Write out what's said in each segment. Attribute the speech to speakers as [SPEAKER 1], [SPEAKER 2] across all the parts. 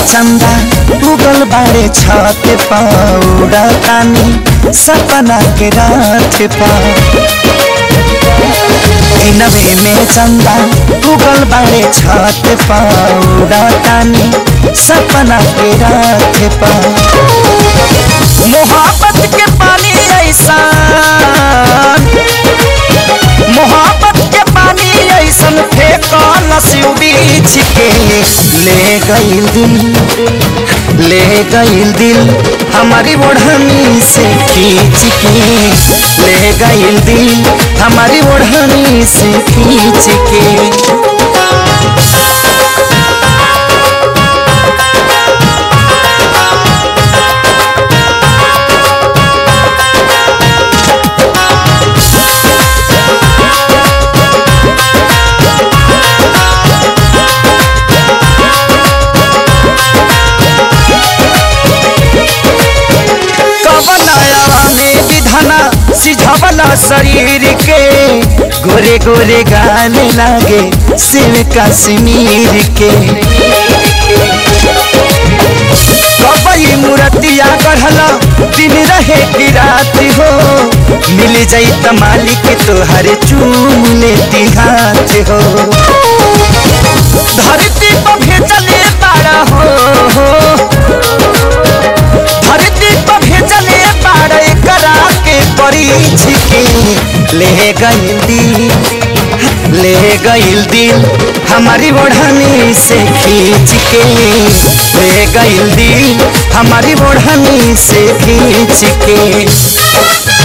[SPEAKER 1] चंदा उगल बाड़े छत पौड़ा तानी सपना के रात पा नवे में चंदा उगल बाड़े छत पौड़ा तानी सपना के रात पा मोहब्बत के पानी ऐसा मोहब्बत के पानी ऐसन फेंकल सिउ बीछ के ले गईल दिल ले गईल दिल हमारी ओढ़नी से खींच के ले गईल दिल हमारी ओढ़नी से खींच के कवनाया में विधाना सिझवला शरीर के गोरे गोरे गाने लागे शिव कश्मीर के कबई मूर्तिया गढ़ला दिन रहे की रात हो मिल जाई त मालिक तोहरे चूम लेती हाथ हो धरती पर भेजले तारा हो धरती पर भेजले बाड़े करा के परीछ के ले गईल दिल ले गईल दिल हमारी ओढ़नी से खींच के ले गईल दिल हमारी ओढ़नी से खींच के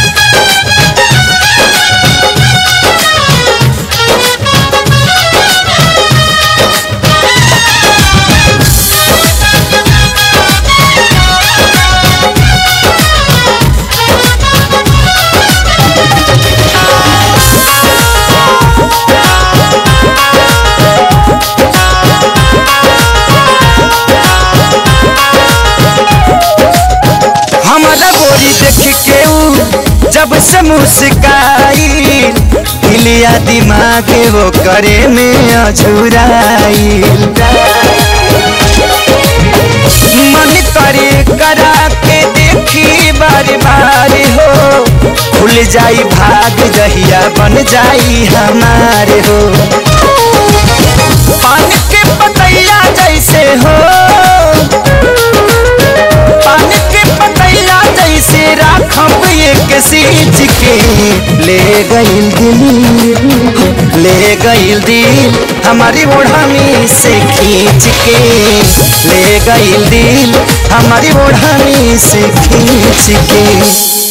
[SPEAKER 1] हमारा गोरी देख के ऊ जब से मुस्काई हिलिया दिमाग वो करे में अझुराई मन करे करा के देखी बार बार हो खुल जाई भाग जहिया बन जाई हमारे हो पान के पतैया जैसे हो पान के पतैया जैसे राखब एक सींच के ले गईल दिल ले गईल दिल हमारी ओढ़नी से खींच के ले गईल दिल हमारी ओढ़नी से खींच के